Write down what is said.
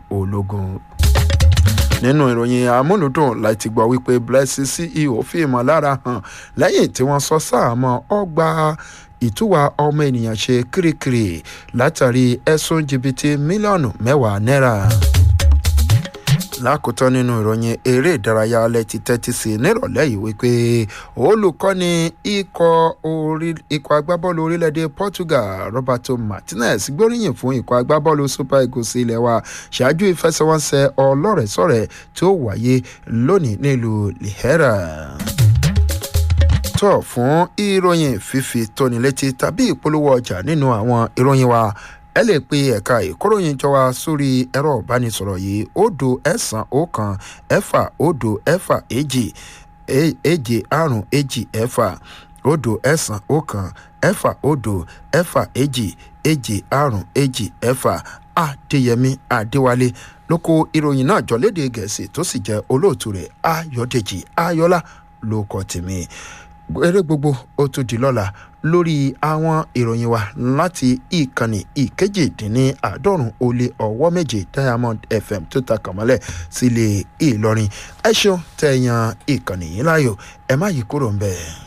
ológun nínú ìròyìn amúlùdùn láti gbọ́ wípé blessing ceo fi ìmọ̀lára hàn lẹ́yìn tí wọ́n sọ sáàmọ́ ọgbà ìtúwà ọmọ ènìyàn ṣe kirikiri látàrí ẹ̀sùn jìbìtì mílíọ̀nù mẹ́wàá náírà lákòótán nínú ìròyìn eré ìdárayá alẹ́ ti tẹ́tí sí nírọ̀lẹ́ yìí wípé olùkọ́ni ikọ̀ agbábọ́ọ̀lù orílẹ̀-èdè portugal roberto martinez gbóríyìn fún ikọ̀ agbábọ́ọ̀lù super eagles ilẹ̀ wa ṣáájú ìfẹsẹ̀wọnsẹ̀ ọlọ́rẹ̀ẹ́sọ̀rẹ̀ tí ó wáyé lónìí nílùú lihera tọ̀ fún ìròyìn fífi tóni létí tàbí ìpolówó ọjà nínú àwọn ìròyìn wa ẹ lè pe ẹ̀ka ìkóròyìn jọ wa sórí ẹ̀rọ ìbánisọ̀rọ̀ yìí òdo ẹ̀sán ọ̀kan ẹ̀fà òdo ẹ̀fà èjì èjì àrùn èjì ẹ̀fà òdo ẹ̀sán ọ̀kan ẹ̀fà òdo ẹ̀fà èjì èjì àrùn èjì ẹ̀fà àdéyẹmí àdéwálé ló kó ìròyìn náà jọ léde gẹ̀ẹ́sì tó sì jẹ́ olóòtú rẹ̀ ayọ̀dèjì ayọ̀lá ló kọ́ tèmi eré gbogbo ó tún di lọ́la lórí àwọn ìròyìn wa láti ìkànnì ìkejìdínláàádọ́rùn ó lé ọwọ́ méje diamond fm tó ta kàmọ́lẹ̀ sílé ìlọrin ẹ ṣeun tẹ̀yàn ìkànnì yìí láàyò ẹ má yí kúrò ń bẹ́ẹ̀.